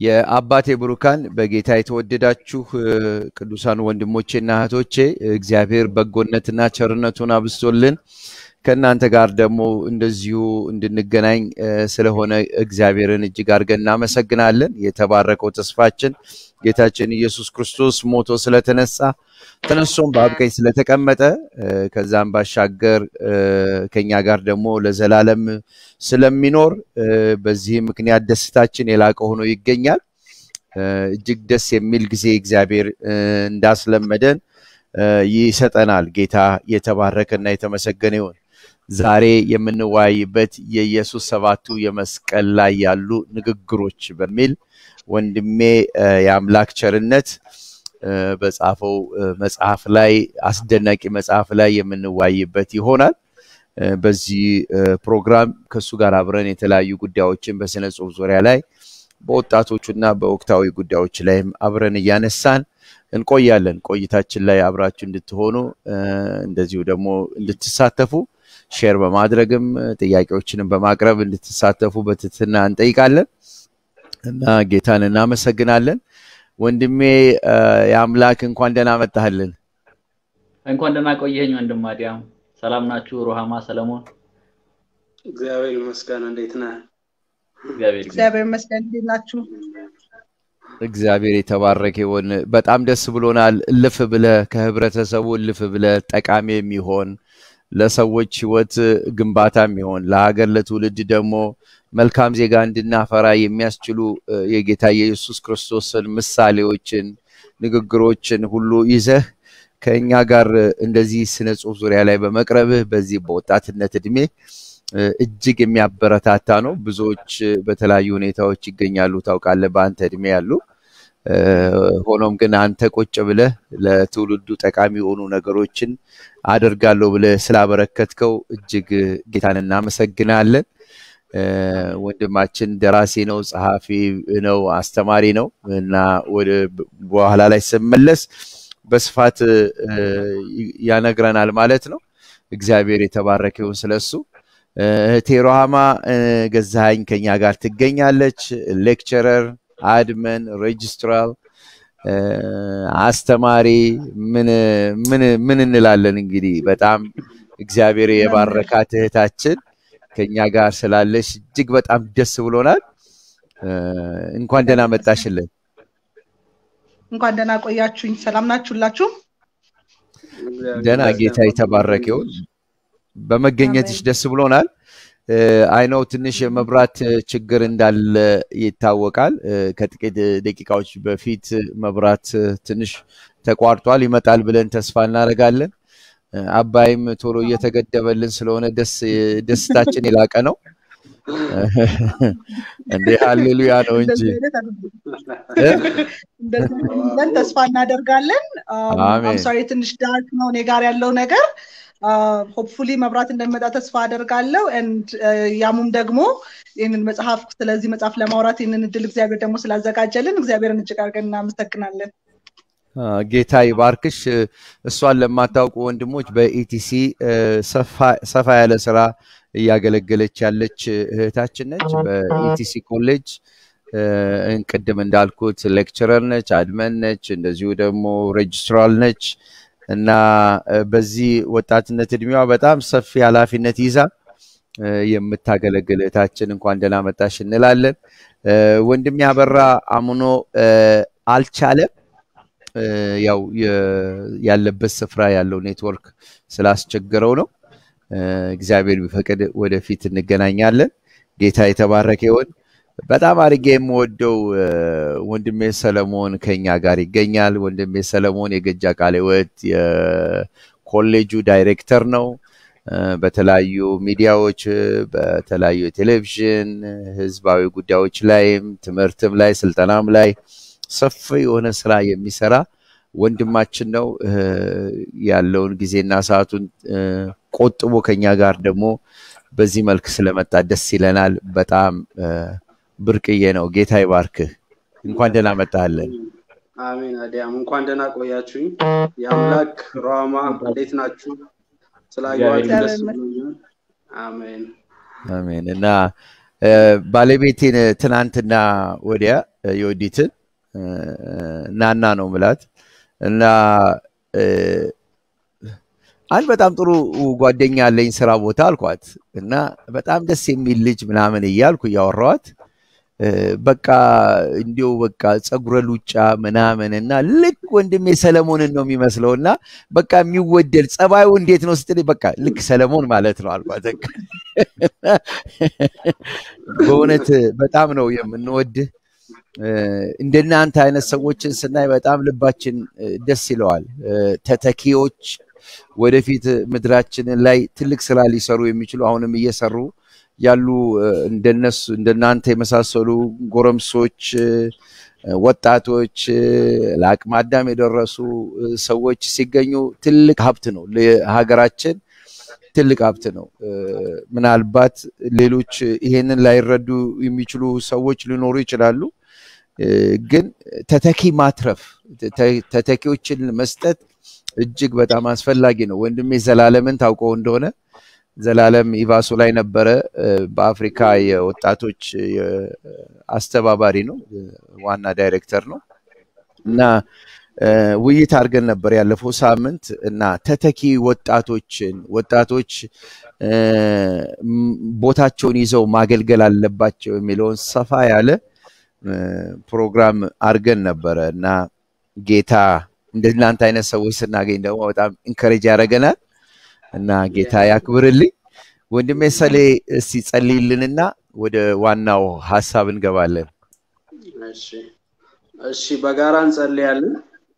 የአባቴ ብሩካን በጌታ የተወደዳችሁ ቅዱሳን ወንድሞቼና እህቶቼ እግዚአብሔር በጎነትና ቸርነቱን አብስቶልን ከእናንተ ጋር ደግሞ እንደዚሁ እንድንገናኝ ስለሆነ እግዚአብሔርን እጅግ አድርገን እናመሰግናለን። የተባረከው ተስፋችን ጌታችን ኢየሱስ ክርስቶስ ሞቶ ስለተነሳ ተነሶም በአብ ቀኝ ስለተቀመጠ ከዛም ባሻገር ከኛ ጋር ደግሞ ለዘላለም ስለሚኖር በዚህ ምክንያት ደስታችን የላቀ ሆኖ ይገኛል። እጅግ ደስ የሚል ጊዜ እግዚአብሔር እንዳስለመደን ይሰጠናል። ጌታ የተባረከና የተመሰገነ ይሁን። ዛሬ የምንወያይበት የኢየሱስ ሰባቱ የመስቀል ላይ ያሉ ንግግሮች በሚል ወንድሜ የአምላክ ቸርነት በጻፈው መጽሐፍ ላይ አስደናቂ መጽሐፍ ላይ የምንወያይበት ይሆናል። በዚህ ፕሮግራም ከእሱ ጋር አብረን የተለያዩ ጉዳዮችን በስነ ጽሁፍ ዙሪያ ላይ በወጣቶቹና በወቅታዊ ጉዳዮች ላይም አብረን እያነሳን እንቆያለን። ቆይታችን ላይ አብራችሁ እንድትሆኑ እንደዚሁ ደግሞ እንድትሳተፉ ሼር በማድረግም ጥያቄዎችንም በማቅረብ እንድትሳተፉ በትህትና እንጠይቃለን እና ጌታን እናመሰግናለን። ወንድሜ የአምላክ እንኳን ደህና መጣህልን። እንኳን ደህና ቆየኝ ወንድም አዲያም። ሰላም ናችሁ? ሩሃማ ሰለሞን? እግዚአብሔር ይመስገን። እንዴት ነህ? እግዚአብሔር ይመስገን። እንዴት ናችሁ? እግዚአብሔር የተባረከ ይሁን። በጣም ደስ ብሎናል። እልፍ ብለ ከህብረተሰቡ እልፍ ብለ ጠቃሚ የሚሆን ለሰዎች ህይወት ግንባታ የሚሆን ለሀገር ለትውልድ ደግሞ መልካም ዜጋ እንድናፈራ የሚያስችሉ የጌታ የኢየሱስ ክርስቶስን ምሳሌዎችን፣ ንግግሮችን ሁሉ ይዘህ ከእኛ ጋር እንደዚህ ስነ ጽሁፍ ዙሪያ ላይ በመቅረብህ በዚህ በወጣትነት እድሜ እጅግ የሚያበረታታ ነው። ብዙዎች በተለያዩ ሁኔታዎች ይገኛሉ ታውቃለህ፣ በአንተ እድሜ ያሉ። ሆኖም ግን አንተ ቁጭ ብለህ ለትውልዱ ጠቃሚ የሆኑ ነገሮችን አደርጋለሁ ብለህ ስላበረከትከው እጅግ ጌታን እናመሰግናለን። ወንድማችን ደራሲ ነው፣ ጸሐፊ ነው፣ አስተማሪ ነው እና ወደ በኋላ ላይ ስመለስ በስፋት ያነግረናል ማለት ነው። እግዚአብሔር የተባረከ ይሁን ስለሱ። እህቴ ሮሃማ ገዛኸኝ ከኛ ጋር ትገኛለች። ሌክቸረር፣ አድመን፣ ሬጅስትራል፣ አስተማሪ ምን እንላለን እንግዲህ በጣም እግዚአብሔር የባረካት እህታችን ከኛ ጋር ስላለች እጅግ በጣም ደስ ብሎናል። እንኳን ደህና መጣሽልን። እንኳን ደህና ቆያችሁኝ። ሰላም ናችሁላችሁ? ደህና ጌታ የተባረከ ይሁን። በመገኘትሽ ደስ ብሎናል። አይነው ትንሽ የመብራት ችግር እንዳለ ይታወቃል። ከጥቂት ደቂቃዎች በፊት መብራት ትንሽ ተቋርጧል። ይመጣል ብለን ተስፋ እናደርጋለን። አባይም ቶሎ እየተገደበልን ስለሆነ ደስታችን የላቀ ነው። እንዴ ሃሌሉያ ነው እንጂ ብለን ተስፋ እናደርጋለን። አምሳሪ ትንሽ ዳርክ ነው እኔ ጋር ያለው ነገር ሆፕፉሊ መብራት እንደሚመጣ ተስፋ አደርጋለሁ። ኤንድ ያሙም ደግሞ ይህንን መጽሐፍ ስለዚህ መጽሐፍ ለማውራት ይህንን እድል እግዚአብሔር ደግሞ ስላዘጋጀልን እግዚአብሔርን እጅግ አድርገን እናመሰግናለን። ጌታ ይባርክሽ። እሷን ለማታውቁ ወንድሞች በኢቲሲ ሰፋ ያለ ስራ እያገለገለች ያለች እህታችን ነች። በኢቲሲ ኮሌጅ ቅድም እንዳልኩት ሌክቸረር ነች፣ አድመን ነች፣ እንደዚሁ ደግሞ ሬጅስትራል ነች እና በዚህ ወጣትነት እድሜዋ በጣም ሰፊ ኃላፊነት ይዛ የምታገለግል እህታችን እንኳን ደህና መጣሽ እንላለን። ወንድም ያበራ አምኖ አልቻለም። ያው ያለበት ስፍራ ያለው ኔትወርክ ስላስቸገረው ነው። እግዚአብሔር ቢፈቅድ ወደፊት እንገናኛለን። ጌታ የተባረከ ይሆን። በጣም አድርጌ የምወደው ወንድሜ ሰለሞን ከኛ ጋር ይገኛል። ወንድሜ ሰለሞን የገጃ ቃለ ሕይወት የኮሌጁ ዳይሬክተር ነው። በተለያዩ ሚዲያዎች፣ በተለያዩ የቴሌቪዥን ህዝባዊ ጉዳዮች ላይም ትምህርትም ላይ ስልጠናም ላይ ሰፊ የሆነ ስራ የሚሰራ ወንድማችን ነው። ያለውን ጊዜና ሰዓቱን ቆጥቦ ከኛ ጋር ደግሞ በዚህ መልክ ስለመጣ ደስ ይለናል። በጣም ብርቅዬ ነው። ጌታ ይባርክህ። እንኳን ደህና መጣለን። አሜን። አዲያም እንኳን ደህና ቆያችሁኝ። የአምላክ ሮሃማ እንዴት ናችሁ? ስላየኋችሁ ደስ ብሎኛል። አሜን አሜን። እና ባለቤቴን ትናንትና ወዲያ የወዲትን ናና ነው ምላት እና አንድ በጣም ጥሩ ጓደኛ አለኝ ስራ ቦታ አልኳት እና በጣም ደስ የሚል ልጅ ምናምን እያልኩ እያወራዋት በቃ እንዲሁ በቃ ፀጉረ ሉጫ ምናምን እና ልክ ወንድሜ ሰለሞንን ነው የሚመስለው እና በቃ የሚወደድ ጸባዩ እንዴት ነው ስትል በቃ ልክ ሰለሞን ማለት ነው አልኳት። በእውነት በጣም ነው የምንወድህ። እንደናንተ አይነት ሰዎችን ስናይ በጣም ልባችን ደስ ይለዋል። ተተኪዎች ወደፊት ምድራችንን ላይ ትልቅ ስራ ሊሰሩ የሚችሉ አሁንም እየሰሩ ያሉ እንደነሱ እንደናንተ የመሳሰሉ ጎረምሶች፣ ወጣቶች፣ ለአቅመ አዳም የደረሱ ሰዎች ሲገኙ ትልቅ ሀብት ነው። ለሀገራችን ትልቅ ሀብት ነው። ምናልባት ሌሎች ይሄንን ላይረዱ የሚችሉ ሰዎች ሊኖሩ ይችላሉ። ግን ተተኪ ማትረፍ፣ ተተኪዎችን መስጠት እጅግ በጣም አስፈላጊ ነው። ወንድሜ ዘላለምን ታውቀው እንደሆነ ዘላለም ኢቫሶ ላይ ነበረ። በአፍሪካ የወጣቶች አስተባባሪ ነው፣ ዋና ዳይሬክተር ነው እና ውይይት አድርገን ነበር ያለፈው ሳምንት እና ተተኪ ወጣቶችን ወጣቶች ቦታቸውን ይዘው ማገልገል አለባቸው የሚለውን ሰፋ ያለ ፕሮግራም አድርገን ነበረ እና ጌታ እንደናንተ አይነት ሰዎች ስናገኝ ደግሞ በጣም ኢንከሬጅ ያደረገናል እና ጌታ ያክብርልኝ። ወንድሜ ሰሌ እስቲ ጸልይልንና ወደ ዋናው ሀሳብ እንገባለን። እሺ፣ በጋራ እንጸልያለን።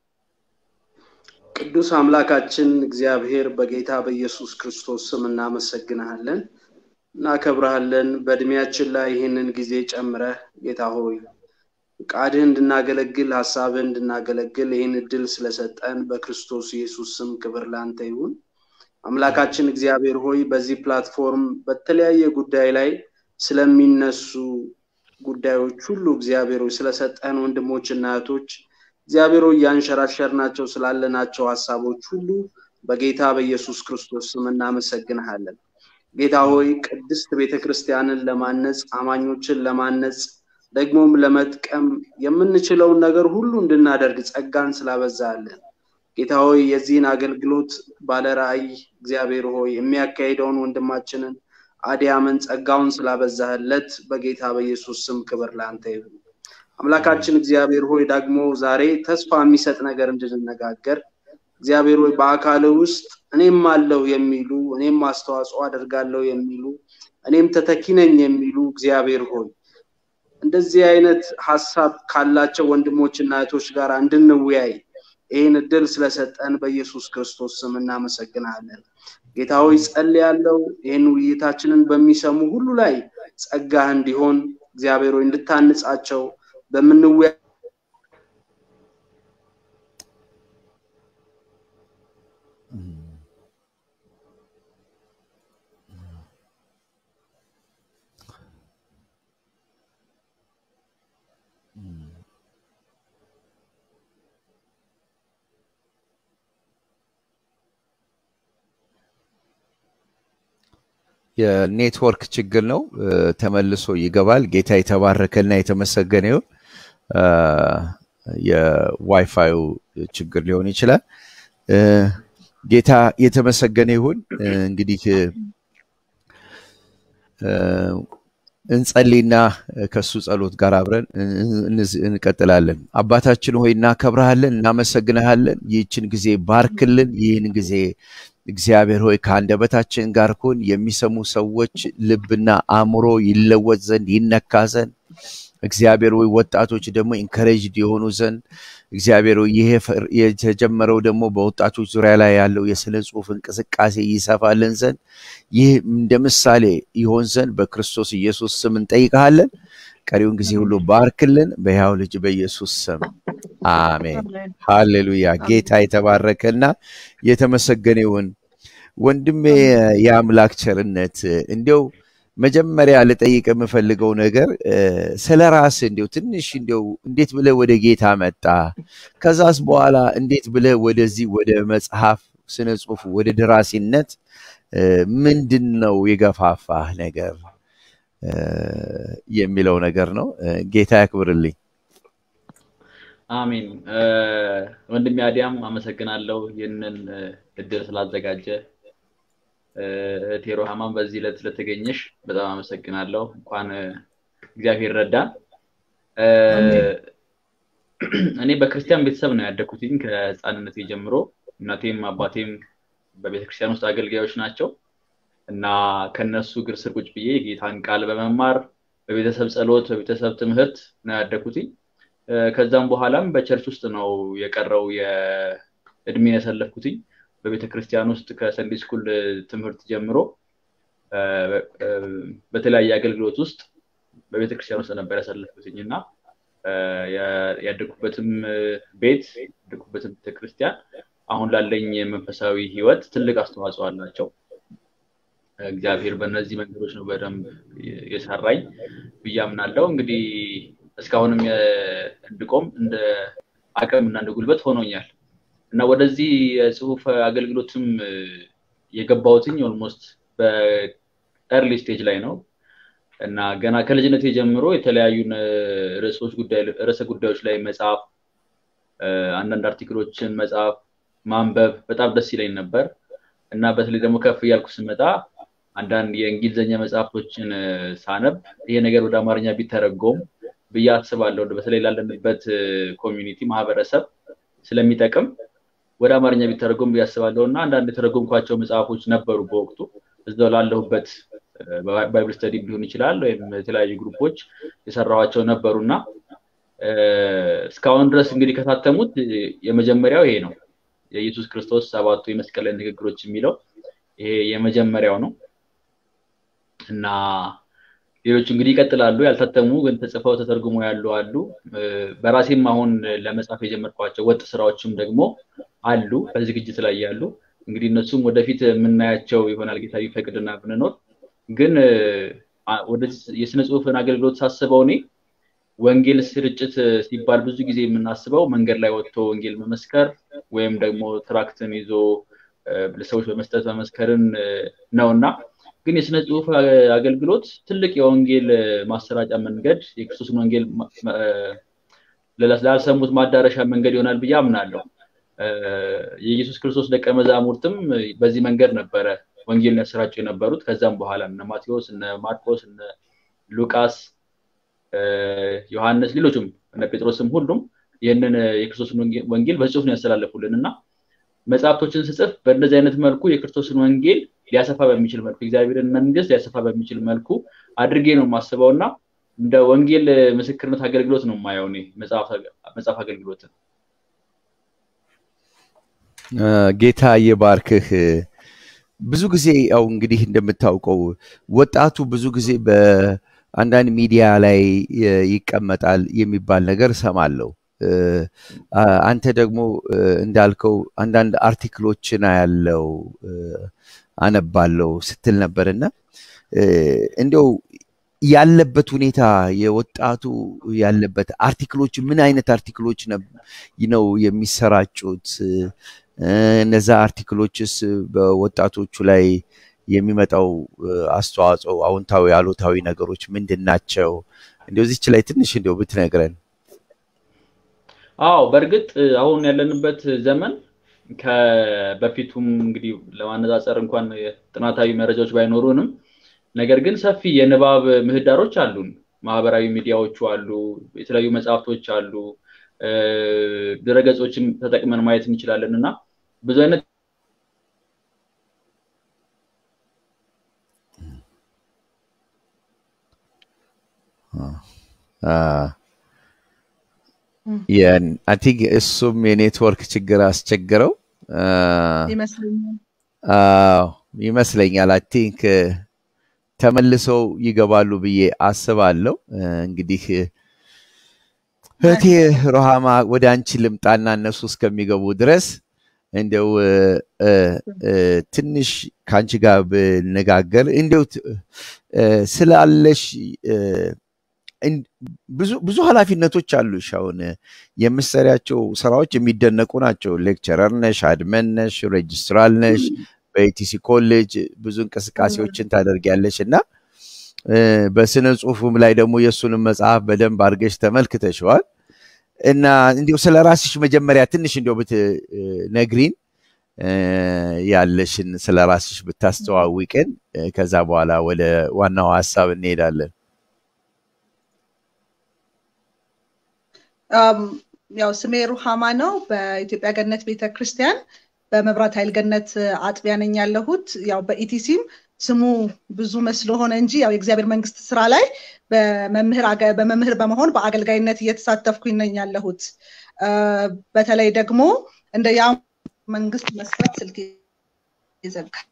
ቅዱስ አምላካችን እግዚአብሔር በጌታ በኢየሱስ ክርስቶስ ስም እናመሰግንሃለን፣ እናከብረሃለን። በእድሜያችን ላይ ይህንን ጊዜ ጨምረህ ጌታ ሆይ ቃድህ እንድናገለግል ሀሳብህ እንድናገለግል ይህን እድል ስለሰጠን በክርስቶስ ኢየሱስ ስም ክብር ላንተ ይሁን። አምላካችን እግዚአብሔር ሆይ በዚህ ፕላትፎርም በተለያየ ጉዳይ ላይ ስለሚነሱ ጉዳዮች ሁሉ እግዚአብሔር ሆይ ስለሰጠን ወንድሞችና እህቶች እግዚአብሔር ሆይ እያንሸራሸርናቸው ስላለናቸው ሀሳቦች ሁሉ በጌታ በኢየሱስ ክርስቶስ ስም እናመሰግንሃለን። ጌታ ሆይ ቅድስት ቤተ ክርስቲያንን ለማነጽ አማኞችን ለማነጽ ደግሞም ለመጥቀም የምንችለውን ነገር ሁሉ እንድናደርግ ጸጋን ስላበዛለን ጌታ ሆይ የዚህን አገልግሎት ባለ ራእይ እግዚአብሔር ሆይ የሚያካሂደውን ወንድማችንን አዲያምን ጸጋውን ስላበዛህለት በጌታ በኢየሱስ ስም ክብር ለአንተ ይሁን። አምላካችን እግዚአብሔር ሆይ ደግሞ ዛሬ ተስፋ የሚሰጥ ነገር እንድንነጋገር እግዚአብሔር ሆይ በአካል ውስጥ እኔም አለሁ የሚሉ እኔም አስተዋጽኦ አደርጋለሁ የሚሉ እኔም ተተኪ ነኝ የሚሉ እግዚአብሔር ሆይ እንደዚህ አይነት ሀሳብ ካላቸው ወንድሞችና እህቶች ጋር እንድንወያይ ይህን እድል ስለሰጠን በኢየሱስ ክርስቶስ ስም እናመሰግናለን። ጌታ ሆይ ጸልያለሁ። ይህን ውይይታችንን በሚሰሙ ሁሉ ላይ ጸጋህ እንዲሆን እግዚአብሔር ሆይ እንድታንጻቸው በምንወያ የኔትወርክ ችግር ነው። ተመልሶ ይገባል። ጌታ የተባረከና የተመሰገነ ይሁን። የዋይፋዩ ችግር ሊሆን ይችላል። ጌታ የተመሰገነ ይሁን። እንግዲህ እንጸልይና ከሱ ጸሎት ጋር አብረን እንቀጥላለን። አባታችን ሆይ እናከብረሃለን፣ እናመሰግንሃለን። ይህችን ጊዜ ባርክልን። ይህን ጊዜ እግዚአብሔር ሆይ ከአንደበታችን ጋር ሁን። የሚሰሙ ሰዎች ልብና አእምሮ ይለወጥ ዘንድ ይነካ ዘንድ እግዚአብሔር ሆይ ወጣቶች ደግሞ ኢንከሬጅድ የሆኑ ዘንድ እግዚአብሔር ሆይ ይሄ የተጀመረው ደግሞ በወጣቶች ዙሪያ ላይ ያለው የስነ ጽሁፍ እንቅስቃሴ ይሰፋልን ዘንድ ይህ እንደ ምሳሌ ይሆን ዘንድ በክርስቶስ ኢየሱስ ስም እንጠይቀሃለን። ቀሪውን ጊዜ ሁሉ ባርክልን፣ በሕያው ልጅ በኢየሱስ ስም አሜን። ሃሌሉያ። ጌታ የተባረከና የተመሰገነ ይሁን። ወንድሜ የአምላክ ቸርነት እንዲያው መጀመሪያ ልጠይቅ የምፈልገው ነገር ስለ ራስ እንዲው ትንሽ እንዲው እንዴት ብለህ ወደ ጌታ መጣ? ከዛስ በኋላ እንዴት ብለህ ወደዚህ ወደ መጽሐፍ ስነ ጽሁፍ ወደ ደራሲነት ምንድን ነው የገፋፋህ ነገር የሚለው ነገር ነው። ጌታ ያክብርልኝ። አሜን። ወንድሜ አዲያም አመሰግናለሁ ይህንን እድል ስላዘጋጀ። እህቴ ሮሃማን በዚህ ዕለት ስለተገኘሽ በጣም አመሰግናለሁ። እንኳን እግዚአብሔር ረዳን። እኔ በክርስቲያን ቤተሰብ ነው ያደግኩትኝ ከህፃንነቴ ጀምሮ። እናቴም አባቴም በቤተክርስቲያን ውስጥ አገልጋዮች ናቸው እና ከነሱ እግር ስር ቁጭ ብዬ የጌታን ቃል በመማር በቤተሰብ ጸሎት፣ በቤተሰብ ትምህርት ነው ያደግኩትኝ። ከዛም በኋላም በቸርች ውስጥ ነው የቀረው የእድሜን ያሳለፍኩትኝ። በቤተ ክርስቲያን ውስጥ ከሰንዴ ስኩል ትምህርት ጀምሮ በተለያየ አገልግሎት ውስጥ በቤተ ክርስቲያን ውስጥ ነበር ያሳለፍኩትኝ እና ያደግኩበትም ቤት ያደግኩበትም ቤተክርስቲያን አሁን ላለኝ መንፈሳዊ ህይወት ትልቅ አስተዋጽኦ አላቸው። እግዚአብሔር በእነዚህ መንገዶች ነው በደንብ የሰራኝ ብዬ አምናለሁ። እንግዲህ እስካሁንም እንድቆም እንደ አቅም እና እንደ ጉልበት ሆኖኛል እና ወደዚህ የጽሁፍ አገልግሎትም የገባሁትኝ ኦልሞስት በኤርሊ ስቴጅ ላይ ነው እና ገና ከልጅነቴ ጀምሮ የተለያዩ ርዕሶች ርዕሰ ጉዳዮች ላይ መጽሐፍ፣ አንዳንድ አርቲክሎችን መጽሐፍ፣ ማንበብ በጣም ደስ ይለኝ ነበር እና በተለይ ደግሞ ከፍ እያልኩ ስመጣ አንዳንድ የእንግሊዝኛ መጽሐፍቶችን ሳነብ ይሄ ነገር ወደ አማርኛ ቢተረጎም ብዬ አስባለሁ። በተለይ ላለንበት ኮሚኒቲ ማህበረሰብ ስለሚጠቅም ወደ አማርኛ ቢተረጎም ብዬ አስባለሁ እና አንዳንድ የተረጎምኳቸው መጽሐፎች ነበሩ በወቅቱ እዛው ላለሁበት ባይብል ስተዲ ሊሆን ይችላል ወይም የተለያዩ ግሩፖች የሰራኋቸው ነበሩ እና እስካሁን ድረስ እንግዲህ ከታተሙት የመጀመሪያው ይሄ ነው። የኢየሱስ ክርስቶስ ሰባቱ የመስቀል ላይ ንግግሮች የሚለው ይሄ የመጀመሪያው ነው እና ሌሎች እንግዲህ ይቀጥላሉ። ያልታተሙ ግን ተጽፈው ተተርጉሞ ያሉ አሉ። በራሴም አሁን ለመጻፍ የጀመርኳቸው ወጥ ስራዎችም ደግሞ አሉ በዝግጅት ላይ ያሉ። እንግዲህ እነሱም ወደፊት የምናያቸው ይሆናል ጌታ ቢፈቅድና ብንኖር። ግን ወደ የስነ ጽሁፍን አገልግሎት ሳስበው እኔ ወንጌል ስርጭት ሲባል ብዙ ጊዜ የምናስበው መንገድ ላይ ወጥቶ ወንጌል መመስከር ወይም ደግሞ ትራክትን ይዞ ለሰዎች በመስጠት መመስከርን ነው እና ግን የስነ ጽሁፍ አገልግሎት ትልቅ የወንጌል ማሰራጫ መንገድ የክርስቶስን ወንጌል ላልሰሙት ማዳረሻ መንገድ ይሆናል ብዬ አምናለሁ። የኢየሱስ ክርስቶስ ደቀ መዛሙርትም በዚህ መንገድ ነበረ ወንጌልን ያሰራጩ የነበሩት። ከዛም በኋላ እነ ማቴዎስ፣ እነ ማርቆስ፣ እነ ሉቃስ፣ ዮሐንስ፣ ሌሎችም እነ ጴጥሮስም ሁሉም ይህንን የክርስቶስን ወንጌል በጽሁፍ ነው ያስተላለፉልን እና መጽሐፍቶችን ስጽፍ በእንደዚህ አይነት መልኩ የክርስቶስን ወንጌል ሊያሰፋ በሚችል መልኩ እግዚአብሔርን መንግስት ሊያሰፋ በሚችል መልኩ አድርጌ ነው የማስበው እና እንደ ወንጌል ምስክርነት አገልግሎት ነው የማየው እኔ መጽሐፍ አገልግሎትን። ጌታ የባርክህ። ብዙ ጊዜ ያው እንግዲህ እንደምታውቀው ወጣቱ ብዙ ጊዜ በአንዳንድ ሚዲያ ላይ ይቀመጣል የሚባል ነገር እሰማለሁ። አንተ ደግሞ እንዳልከው አንዳንድ አርቲክሎችን ያለው አነባለው ስትል ነበርና እንደው ያለበት ሁኔታ የወጣቱ ያለበት አርቲክሎች ምን አይነት አርቲክሎች ነው የሚሰራጩት? እነዛ አርቲክሎችስ በወጣቶቹ ላይ የሚመጣው አስተዋጽኦ አዎንታዊ፣ አሉታዊ ነገሮች ምንድን ናቸው? እንደው እዚች ላይ ትንሽ እንደው ብትነግረን። አዎ በእርግጥ አሁን ያለንበት ዘመን ከበፊቱም እንግዲህ ለማነጻጸር እንኳን ጥናታዊ መረጃዎች ባይኖሩንም ነገር ግን ሰፊ የንባብ ምህዳሮች አሉን። ማህበራዊ ሚዲያዎቹ አሉ፣ የተለያዩ መጽሐፍቶች አሉ፣ ድረገጾችን ተጠቅመን ማየት እንችላለን እና ብዙ አይነት አይ ቲንክ እሱም የኔትወርክ ችግር አስቸግረው ይመስለኛል። አይ ቲንክ ተመልሰው ይገባሉ ብዬ አስባለሁ። እንግዲህ እህቴ ሮሃማ ወደ አንቺ ልምጣና እነሱ እስከሚገቡ ድረስ እንደው ትንሽ ከአንቺ ጋር ብነጋገር እንደው ስላለሽ ብዙ ኃላፊነቶች አሉሽ። አሁን የምትሰሪያቸው ስራዎች የሚደነቁ ናቸው። ሌክቸረር ነሽ፣ አድመን ነሽ፣ ሬጅስትራል ነሽ፣ በኢቲሲ ኮሌጅ ብዙ እንቅስቃሴዎችን ታደርጊያለሽ እና በስነ ጽሁፉም ላይ ደግሞ የእሱንም መጽሐፍ በደንብ አድርገሽ ተመልክተሸዋል። እና እንዲሁ ስለ ራስሽ መጀመሪያ ትንሽ እንዲሁ ብትነግሪን ያለሽን ስለ ራስሽ ብታስተዋውቅን፣ ከዛ በኋላ ወደ ዋናው ሀሳብ እንሄዳለን። ያው ስሜ ሩሃማ ነው። በኢትዮጵያ ገነት ቤተ ክርስቲያን በመብራት ኃይል ገነት አጥቢያ ነኝ ያለሁት። ያው በኢቲሲም ስሙ ብዙ መስሎ ሆነ እንጂ ያው የእግዚአብሔር መንግስት ስራ ላይ በመምህር በመሆን በአገልጋይነት እየተሳተፍኩኝ ነኝ ያለሁት። በተለይ ደግሞ እንደ ያ መንግስት መስራት ስልክ ይዘጋል።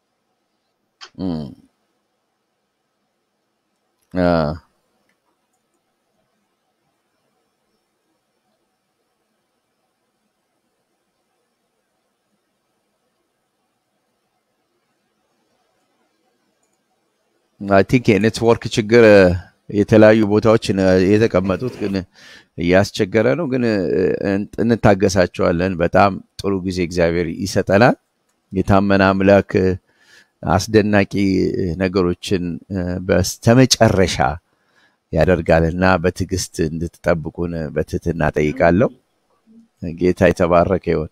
አይ ቲንክ የኔትወርክ ችግር የተለያዩ ቦታዎች የተቀመጡት ግን እያስቸገረ ነው። ግን እንታገሳቸዋለን። በጣም ጥሩ ጊዜ እግዚአብሔር ይሰጠናል። የታመነ አምላክ አስደናቂ ነገሮችን በስተመጨረሻ ያደርጋልና በትዕግስት እንድትጠብቁን በትህትና ጠይቃለሁ። ጌታ የተባረከ ይሆን።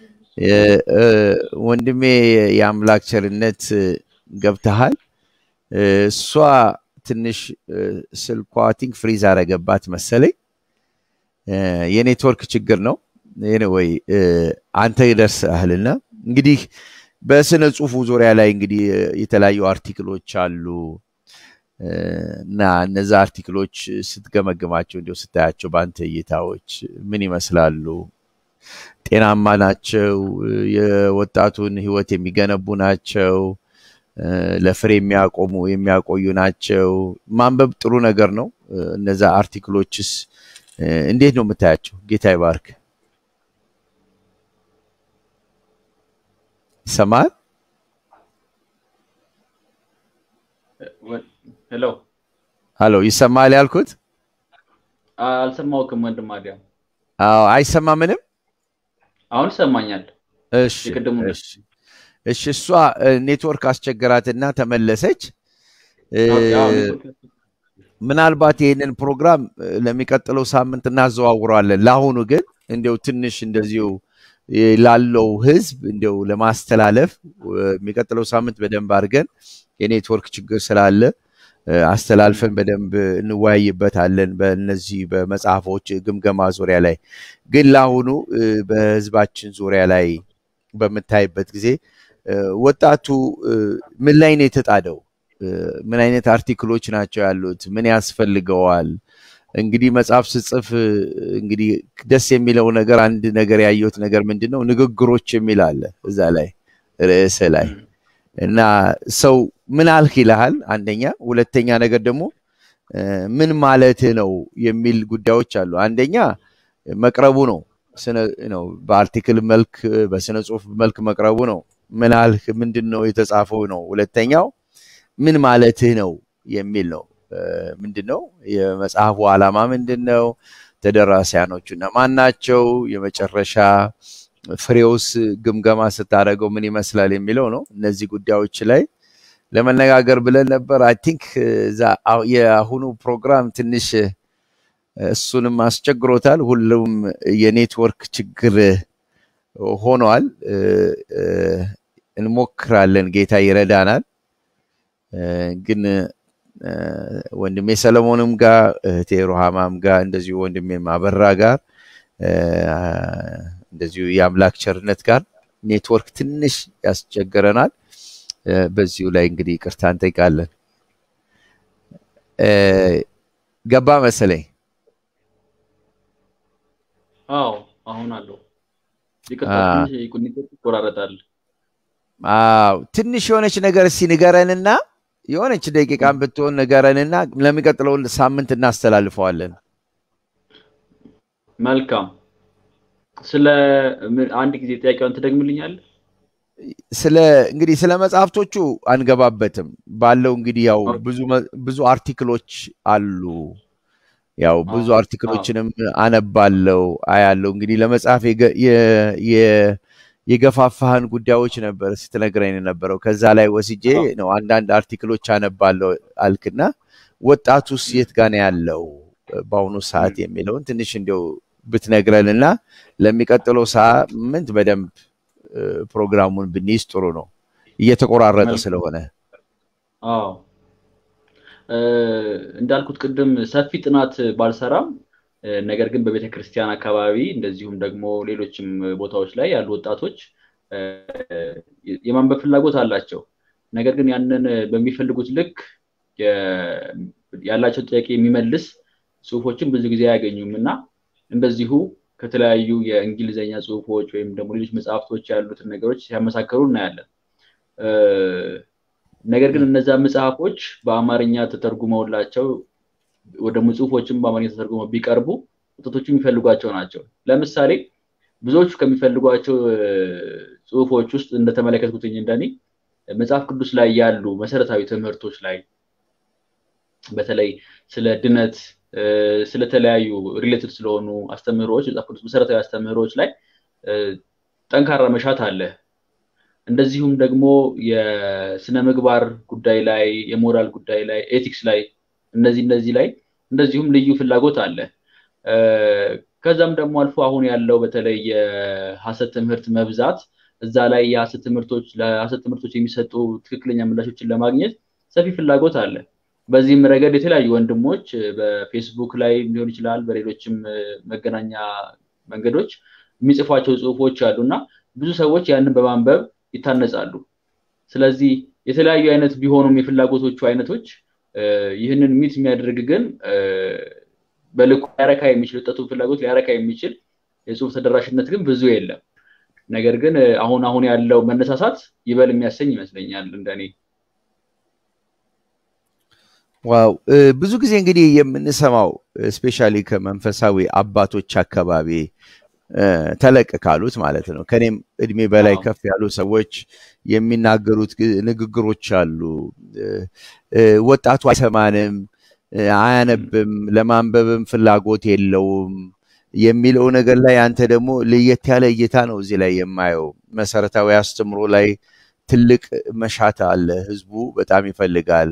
ወንድሜ የአምላክ ቸርነት ገብተሃል። እሷ ትንሽ ስልኳ ቲንክ ፍሪዝ አረገባት መሰለኝ። የኔትወርክ ችግር ነው። ወይ አንተ ይደርስሃልና እንግዲህ በስነ ጽሁፉ ዙሪያ ላይ እንግዲህ የተለያዩ አርቲክሎች አሉ እና እነዛ አርቲክሎች ስትገመግማቸው እንዲሁ ስታያቸው በአንተ እይታዎች ምን ይመስላሉ? ጤናማ ናቸው? የወጣቱን ህይወት የሚገነቡ ናቸው? ለፍሬ የሚያቆሙ የሚያቆዩ ናቸው? ማንበብ ጥሩ ነገር ነው። እነዛ አርቲክሎችስ እንዴት ነው የምታያቸው? ጌታ ይባርክ። ይሰማል? ሄሎ ሀሎ፣ ይሰማል ያልኩት? አልሰማሁህም ወንድም አዲያም። አዎ፣ አይሰማ ምንም? አሁን ይሰማኛል። እሺ፣ የቅድሙ ነው። እሺ፣ እሺ። እሷ ኔትወርክ አስቸገራትና ተመለሰች። ምናልባት ይህንን ፕሮግራም ለሚቀጥለው ሳምንት እናዘዋውረዋለን። ለአሁኑ ግን እንዲያው ትንሽ እንደዚሁ ላለው ህዝብ እንዲያው ለማስተላለፍ የሚቀጥለው ሳምንት በደንብ አድርገን የኔትወርክ ችግር ስላለ አስተላልፈን በደንብ እንወያይበታለን። በእነዚህ በመጽሐፎች ግምገማ ዙሪያ ላይ ግን ለአሁኑ በህዝባችን ዙሪያ ላይ በምታይበት ጊዜ ወጣቱ ምን ላይ ነው የተጣደው? ምን አይነት አርቲክሎች ናቸው ያሉት? ምን ያስፈልገዋል? እንግዲህ መጽሐፍ ስጽፍ እንግዲህ ደስ የሚለው ነገር አንድ ነገር ያየሁት ነገር ምንድን ነው ንግግሮች የሚል አለ እዛ ላይ ርዕስ ላይ እና ሰው ምን አልክ ይልሃል አንደኛ ሁለተኛ ነገር ደግሞ ምን ማለት ነው የሚል ጉዳዮች አሉ አንደኛ መቅረቡ ነው ነው በአርቲክል መልክ በስነ ጽሁፍ መልክ መቅረቡ ነው ምን አልክ ምንድን ነው የተጻፈው ነው ሁለተኛው ምን ማለትህ ነው የሚል ነው ምንድን ነው የመጽሐፉ ዓላማ ምንድን ነው ተደራሲያኖቹ እነማን ናቸው የመጨረሻ ፍሬውስ ግምገማ ስታደረገው ምን ይመስላል የሚለው ነው እነዚህ ጉዳዮች ላይ ለመነጋገር ብለን ነበር አይ ቲንክ የአሁኑ ፕሮግራም ትንሽ እሱንም አስቸግሮታል ሁሉም የኔትወርክ ችግር ሆኗል እንሞክራለን ጌታ ይረዳናል ግን ወንድሜ ሰለሞንም ጋር እህቴ ሩሃማም ጋር እንደዚሁ ወንድሜ ማበራ ጋር እንደዚሁ የአምላክ ቸርነት ጋር ኔትወርክ ትንሽ ያስቸግረናል። በዚሁ ላይ እንግዲህ ይቅርታ እንጠይቃለን። ገባ መሰለኝ። አዎ አሁን አለው። ይቆራረጣል። አዎ ትንሽ የሆነች ነገር እስኪ ንገረንና የሆነች ደቂቃን ብትሆን ንገረንና ለሚቀጥለው ሳምንት እናስተላልፈዋለን። መልካም። ስለ አንድ ጊዜ ጥያቄውን ትደግምልኛል? ስለ እንግዲህ ስለ መጽሐፍቶቹ አንገባበትም። ባለው እንግዲህ ያው ብዙ ብዙ አርቲክሎች አሉ። ያው ብዙ አርቲክሎችንም አነባለው አያለው። እንግዲህ ለመጽሐፍ የገፋፋህን ጉዳዮች ነበር ስትነግረኝ የነበረው። ከዛ ላይ ወስጄ ነው አንዳንድ አርቲክሎች አነባለው አልክና ወጣቱስ የት ጋ ነው ያለው በአሁኑ ሰዓት የሚለውን ትንሽ እንዲያው ብትነግረን እና ለሚቀጥለው ሳምንት በደንብ ፕሮግራሙን ብንይዝ ጥሩ ነው። እየተቆራረጠ ስለሆነ አዎ እንዳልኩት ቅድም ሰፊ ጥናት ባልሰራም ነገር ግን በቤተ ክርስቲያን አካባቢ እንደዚሁም ደግሞ ሌሎችም ቦታዎች ላይ ያሉ ወጣቶች የማንበብ ፍላጎት አላቸው። ነገር ግን ያንን በሚፈልጉት ልክ ያላቸው ጥያቄ የሚመልስ ጽሁፎችን ብዙ ጊዜ አያገኙም እና እንደዚሁ ከተለያዩ የእንግሊዝኛ ጽሁፎች ወይም ደግሞ ሌሎች መጽሐፍቶች ያሉትን ነገሮች ሲያመሳከሩ እናያለን። ነገር ግን እነዛ መጽሐፎች በአማርኛ ተተርጉመውላቸው ወደ ጽሁፎችም በአማርኛ ተተርጉመው ቢቀርቡ ወጣቶቹ የሚፈልጓቸው ናቸው። ለምሳሌ ብዙዎቹ ከሚፈልጓቸው ጽሁፎች ውስጥ እንደተመለከትኩትኝ እንደኔ መጽሐፍ ቅዱስ ላይ ያሉ መሰረታዊ ትምህርቶች ላይ በተለይ ስለ ድነት ስለተለያዩ ሪሌትድ ስለሆኑ አስተምህሮዎች መጽሐፍ ቅዱስ መሰረታዊ አስተምህሮዎች ላይ ጠንካራ መሻት አለ። እንደዚሁም ደግሞ የስነ ምግባር ጉዳይ ላይ የሞራል ጉዳይ ላይ ኤቲክስ ላይ እነዚህ እነዚህ ላይ እንደዚሁም ልዩ ፍላጎት አለ። ከዛም ደግሞ አልፎ አሁን ያለው በተለይ የሀሰት ትምህርት መብዛት እዛ ላይ የሀሰት ትምህርቶች ለሀሰት ትምህርቶች የሚሰጡ ትክክለኛ ምላሾችን ለማግኘት ሰፊ ፍላጎት አለ። በዚህም ረገድ የተለያዩ ወንድሞች በፌስቡክ ላይ ሊሆን ይችላል፣ በሌሎችም መገናኛ መንገዶች የሚጽፏቸው ጽሁፎች አሉ እና ብዙ ሰዎች ያንን በማንበብ ይታነጻሉ። ስለዚህ የተለያዩ አይነት ቢሆኑም የፍላጎቶቹ አይነቶች ይህንን ሚት የሚያደርግ ግን በልኩ ሊያረካ የሚችል ወጣቱን ፍላጎት ሊያረካ የሚችል የጽሁፍ ተደራሽነት ግን ብዙ የለም። ነገር ግን አሁን አሁን ያለው መነሳሳት ይበል የሚያሰኝ ይመስለኛል እንደኔ። ዋው ብዙ ጊዜ እንግዲህ የምንሰማው ስፔሻሊ ከመንፈሳዊ አባቶች አካባቢ ተለቅ ካሉት ማለት ነው ከኔም እድሜ በላይ ከፍ ያሉ ሰዎች የሚናገሩት ንግግሮች አሉ። ወጣቱ አይሰማንም፣ አያነብም፣ ለማንበብም ፍላጎት የለውም የሚለው ነገር ላይ አንተ ደግሞ ለየት ያለ እይታ ነው እዚህ ላይ የማየው። መሰረታዊ አስተምሮ ላይ ትልቅ መሻት አለ። ህዝቡ በጣም ይፈልጋል።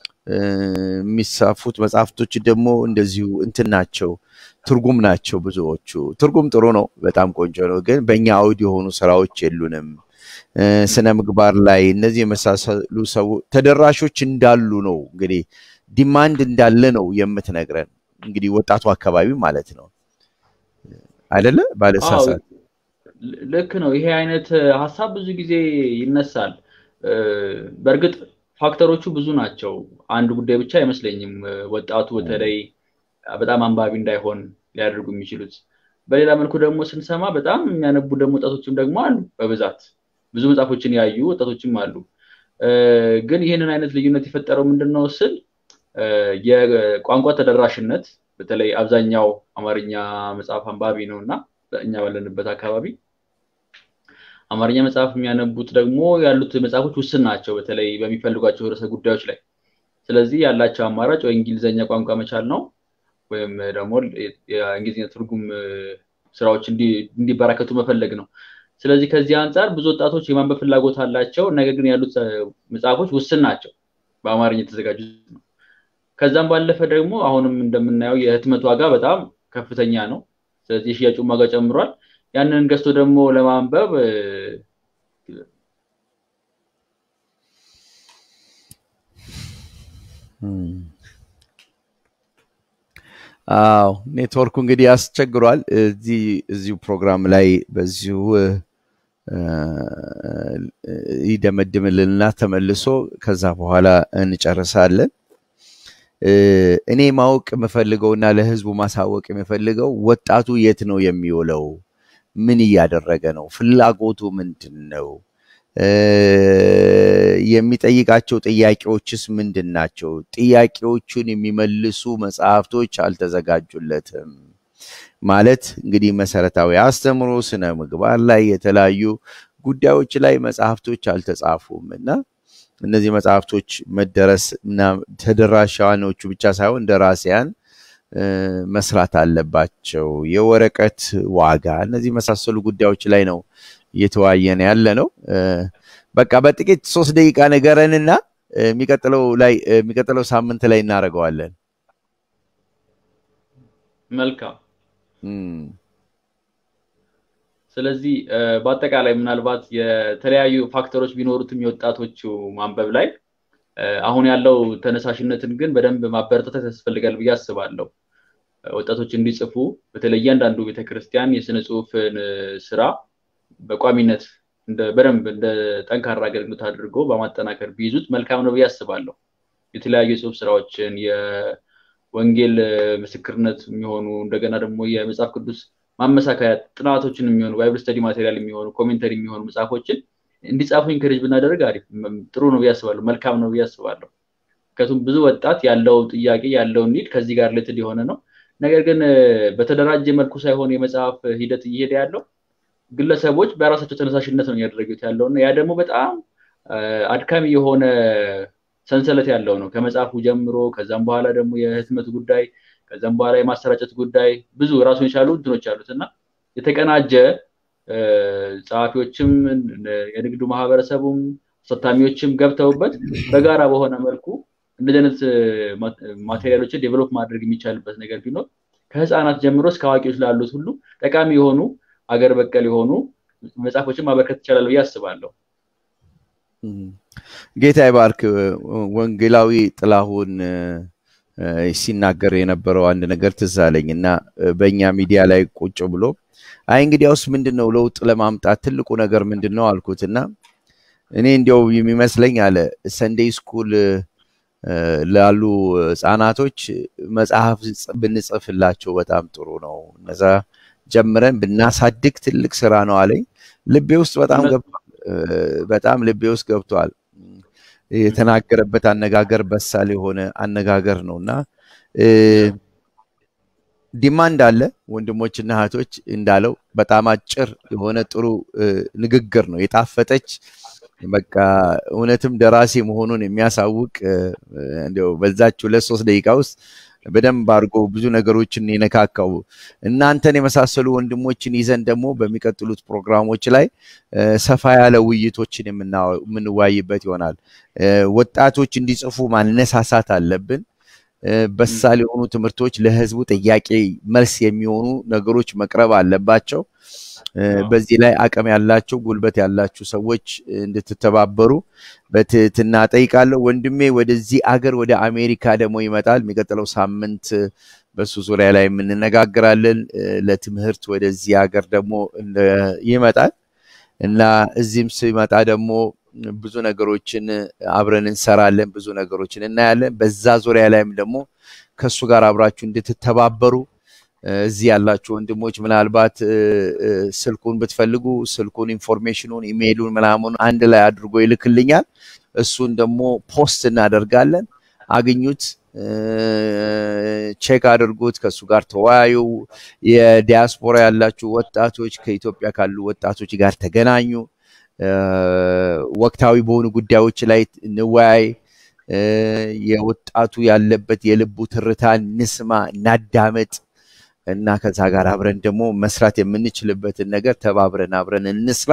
የሚጻፉት መጽሐፍቶች ደግሞ እንደዚሁ እንትን ናቸው፣ ትርጉም ናቸው ብዙዎቹ። ትርጉም ጥሩ ነው፣ በጣም ቆንጆ ነው። ግን በእኛ አውድ የሆኑ ስራዎች የሉንም። ስነ ምግባር ላይ እነዚህ የመሳሰሉ ሰው ተደራሾች እንዳሉ ነው እንግዲህ ዲማንድ እንዳለ ነው የምትነግረን። እንግዲህ ወጣቱ አካባቢ ማለት ነው አይደለ? ባለሳሳት ልክ ነው። ይሄ አይነት ሀሳብ ብዙ ጊዜ ይነሳል። በእርግጥ ፋክተሮቹ ብዙ ናቸው። አንድ ጉዳይ ብቻ አይመስለኝም ወጣቱ በተለይ በጣም አንባቢ እንዳይሆን ሊያደርጉ የሚችሉት። በሌላ መልኩ ደግሞ ስንሰማ በጣም የሚያነቡ ደግሞ ወጣቶችም ደግሞ አሉ በብዛት ብዙ መጽሐፎችን ያዩ ወጣቶችም አሉ። ግን ይህንን አይነት ልዩነት የፈጠረው ምንድን ነው ስል የቋንቋ ተደራሽነት በተለይ አብዛኛው አማርኛ መጽሐፍ አንባቢ ነው እና እኛ ባለንበት አካባቢ አማርኛ መጽሐፍ የሚያነቡት ደግሞ ያሉት መጽሐፎች ውስን ናቸው፣ በተለይ በሚፈልጓቸው ርዕሰ ጉዳዮች ላይ። ስለዚህ ያላቸው አማራጭ ወይ እንግሊዝኛ ቋንቋ መቻል ነው ወይም ደግሞ የእንግሊዝኛ ትርጉም ስራዎች እንዲበራከቱ መፈለግ ነው። ስለዚህ ከዚህ አንጻር ብዙ ወጣቶች የማንበብ ፍላጎት አላቸው፣ ነገር ግን ያሉት መጽሐፎች ውስን ናቸው፣ በአማርኛ የተዘጋጁት ነው። ከዛም ባለፈ ደግሞ አሁንም እንደምናየው የህትመት ዋጋ በጣም ከፍተኛ ነው። ስለዚህ የሽያጩን ዋጋ ጨምሯል። ያንን ገዝቶ ደግሞ ለማንበብ አዎ ኔትወርኩ እንግዲህ ያስቸግሯል። እዚህ እዚሁ ፕሮግራም ላይ በዚሁ ይደመድምልንና ተመልሶ ከዛ በኋላ እንጨርሳለን። እኔ ማወቅ የምፈልገውና ለህዝቡ ማሳወቅ የምፈልገው ወጣቱ የት ነው የሚውለው? ምን እያደረገ ነው? ፍላጎቱ ምንድን ነው? የሚጠይቃቸው ጥያቄዎችስ ምንድን ናቸው? ጥያቄዎቹን የሚመልሱ መጽሐፍቶች አልተዘጋጁለትም። ማለት እንግዲህ መሰረታዊ አስተምሮ፣ ስነ ምግባር ላይ የተለያዩ ጉዳዮች ላይ መጽሐፍቶች አልተጻፉም እና እነዚህ መጽሐፍቶች መደረስ እና ተደራሻኖቹ ብቻ ሳይሆን ደራሲያን መስራት አለባቸው። የወረቀት ዋጋ፣ እነዚህ መሳሰሉ ጉዳዮች ላይ ነው እየተወያየን ያለ ነው። በቃ በጥቂት ሶስት ደቂቃ ንገረንና የሚቀጥለው ላይ የሚቀጥለው ሳምንት ላይ እናደርገዋለን። መልካም። ስለዚህ በአጠቃላይ ምናልባት የተለያዩ ፋክተሮች ቢኖሩትም የወጣቶቹ ማንበብ ላይ አሁን ያለው ተነሳሽነትን ግን በደንብ ማበረታታት ያስፈልጋል ብዬ አስባለሁ። ወጣቶች እንዲጽፉ በተለይ እያንዳንዱ ቤተክርስቲያን የስነ ጽሁፍን ስራ በቋሚነት በደንብ እንደ ጠንካራ አገልግሎት አድርጎ በማጠናከር ቢይዙት መልካም ነው ብዬ አስባለሁ። የተለያዩ የጽሁፍ ስራዎችን የወንጌል ምስክርነት የሚሆኑ እንደገና ደግሞ የመጽሐፍ ቅዱስ ማመሳከያ ጥናቶችን የሚሆኑ ባይብል ስተዲ ማቴሪያል የሚሆኑ ኮሜንተሪ የሚሆኑ መጽሐፎችን እንዲጻፉ ኢንከሬጅ ብናደርግ አሪፍ ጥሩ ነው ብዬ አስባለሁ። መልካም ነው ብዬ አስባለሁ። ምክንያቱም ብዙ ወጣት ያለው ጥያቄ ያለው ኒድ ከዚህ ጋር ሌትድ የሆነ ነው። ነገር ግን በተደራጀ መልኩ ሳይሆን የመጽሐፍ ሂደት እየሄደ ያለው ግለሰቦች በራሳቸው ተነሳሽነት ነው እያደረጉት ያለው እና ያ ደግሞ በጣም አድካሚ የሆነ ሰንሰለት ያለው ነው። ከመጽሐፉ ጀምሮ ከዛም በኋላ ደግሞ የህትመት ጉዳይ ከዛም በኋላ የማሰራጨት ጉዳይ ብዙ ራሱን የቻሉ እንትኖች አሉት እና የተቀናጀ ጸሐፊዎችም የንግዱ ማህበረሰቡም አሳታሚዎችም ገብተውበት በጋራ በሆነ መልኩ እንደዚህ አይነት ማቴሪያሎችን ዴቨሎፕ ማድረግ የሚቻልበት ነገር ቢኖር ከህፃናት ጀምሮ እስከ አዋቂዎች ላሉት ሁሉ ጠቃሚ የሆኑ አገር በቀል የሆኑ መጽሐፎችን ማበርከት ይቻላል ብዬ አስባለሁ። ጌታ ይባርክ። ወንጌላዊ ጥላሁን ሲናገር የነበረው አንድ ነገር ትዝ አለኝ እና በእኛ ሚዲያ ላይ ቁጭ ብሎ አይ እንግዲያውስ ምንድን ነው ለውጥ ለማምጣት ትልቁ ነገር ምንድን ነው አልኩት እና እኔ እንዲያው የሚመስለኝ አለ ሰንዴይ ስኩል ላሉ ህፃናቶች መጽሐፍ ብንጽፍላቸው በጣም ጥሩ ነው። እነዛ ጀምረን ብናሳድግ ትልቅ ስራ ነው አለኝ። ልቤ ውስጥ በጣም ገብቷል። በጣም ልቤ ውስጥ ገብቷል። የተናገረበት አነጋገር በሳል የሆነ አነጋገር ነው እና ዲማንድ አለ። ወንድሞችና እህቶች እንዳለው በጣም አጭር የሆነ ጥሩ ንግግር ነው የጣፈጠች በቃ እውነትም ደራሲ መሆኑን የሚያሳውቅ እንዲያው በዛች ሁለት ሶስት ደቂቃ ውስጥ በደንብ አድርጎ ብዙ ነገሮችን የነካካው እናንተን የመሳሰሉ ወንድሞችን ይዘን ደግሞ በሚቀጥሉት ፕሮግራሞች ላይ ሰፋ ያለ ውይይቶችን የምንወያይበት ይሆናል። ወጣቶች እንዲጽፉ ማነሳሳት አለብን። በሳል የሆኑ ትምህርቶች ለህዝቡ ጥያቄ መልስ የሚሆኑ ነገሮች መቅረብ አለባቸው። በዚህ ላይ አቅም ያላቸው ጉልበት ያላችሁ ሰዎች እንድትተባበሩ በትህትና ጠይቃለሁ። ወንድሜ ወደዚህ አገር ወደ አሜሪካ ደግሞ ይመጣል። የሚቀጥለው ሳምንት በሱ ዙሪያ ላይ የምንነጋግራለን። ለትምህርት ወደዚህ ሀገር ደግሞ ይመጣል እና እዚህም ሲመጣ ደግሞ ብዙ ነገሮችን አብረን እንሰራለን፣ ብዙ ነገሮችን እናያለን። በዛ ዙሪያ ላይም ደግሞ ከእሱ ጋር አብራችሁ እንድትተባበሩ እዚህ ያላችሁ ወንድሞች ምናልባት ስልኩን ብትፈልጉ ስልኩን፣ ኢንፎርሜሽኑን፣ ኢሜይሉን ምናምን አንድ ላይ አድርጎ ይልክልኛል። እሱን ደግሞ ፖስት እናደርጋለን። አግኙት፣ ቼክ አድርጉት፣ ከእሱ ጋር ተወያዩ። የዲያስፖራ ያላችሁ ወጣቶች ከኢትዮጵያ ካሉ ወጣቶች ጋር ተገናኙ። ወቅታዊ በሆኑ ጉዳዮች ላይ እንወያይ። የወጣቱ ያለበት የልቡ ትርታ እንስማ፣ እናዳመጥ እና ከዛ ጋር አብረን ደግሞ መስራት የምንችልበትን ነገር ተባብረን አብረን እንስራ።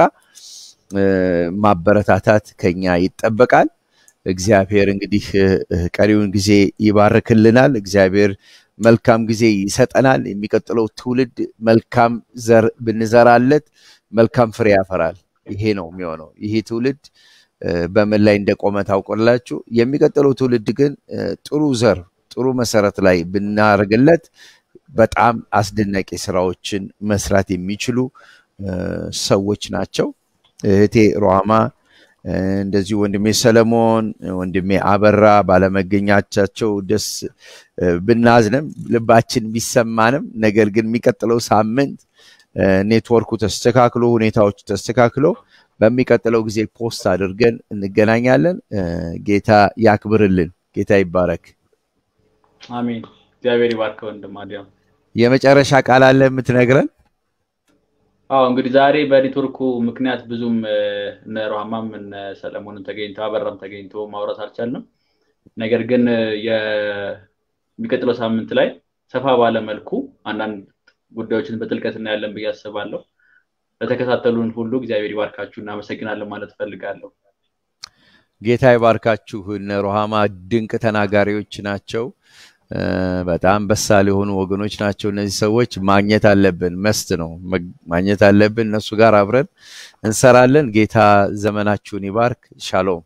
ማበረታታት ከኛ ይጠበቃል። እግዚአብሔር እንግዲህ ቀሪውን ጊዜ ይባርክልናል። እግዚአብሔር መልካም ጊዜ ይሰጠናል። የሚቀጥለው ትውልድ መልካም ዘር ብንዘራለት መልካም ፍሬ ያፈራል። ይሄ ነው የሚሆነው። ይሄ ትውልድ በምን ላይ እንደቆመ ታውቆላችሁ። የሚቀጥለው ትውልድ ግን ጥሩ ዘር ጥሩ መሰረት ላይ ብናደርግለት በጣም አስደናቂ ስራዎችን መስራት የሚችሉ ሰዎች ናቸው። እህቴ ሮሃማ፣ እንደዚሁ ወንድሜ ሰለሞን፣ ወንድሜ አበራ ባለመገኛቻቸው ደስ ብናዝንም ልባችን ቢሰማንም፣ ነገር ግን የሚቀጥለው ሳምንት ኔትወርኩ ተስተካክሎ ሁኔታዎች ተስተካክሎ በሚቀጥለው ጊዜ ፖስት አድርገን እንገናኛለን። ጌታ ያክብርልን። ጌታ ይባረክ። አሜን። እግዚአብሔር ይባርከ ወንድም አዲያም። የመጨረሻ ቃል አለ የምትነግረን? አዎ እንግዲህ ዛሬ በኔትወርኩ ምክንያት ብዙም እነ ሮሃማም እነ ሰለሞንን ተገኝቶ አበራም ተገኝቶ ማውራት አልቻልንም። ነገር ግን የሚቀጥለው ሳምንት ላይ ሰፋ ባለ መልኩ አንዳንድ ጉዳዮችን በጥልቀት እናያለን ብዬ አስባለሁ። ለተከታተሉን ሁሉ እግዚአብሔር ይባርካችሁ፣ እናመሰግናለን ማለት እፈልጋለሁ። ጌታ ይባርካችሁ። እነ ሮሃማ ድንቅ ተናጋሪዎች ናቸው። በጣም በሳል የሆኑ ወገኖች ናቸው እነዚህ ሰዎች። ማግኘት አለብን፣ መስት ነው ማግኘት አለብን። እነሱ ጋር አብረን እንሰራለን። ጌታ ዘመናችሁን ይባርክ። ሻሎም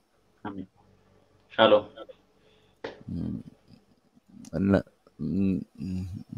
ሻሎም።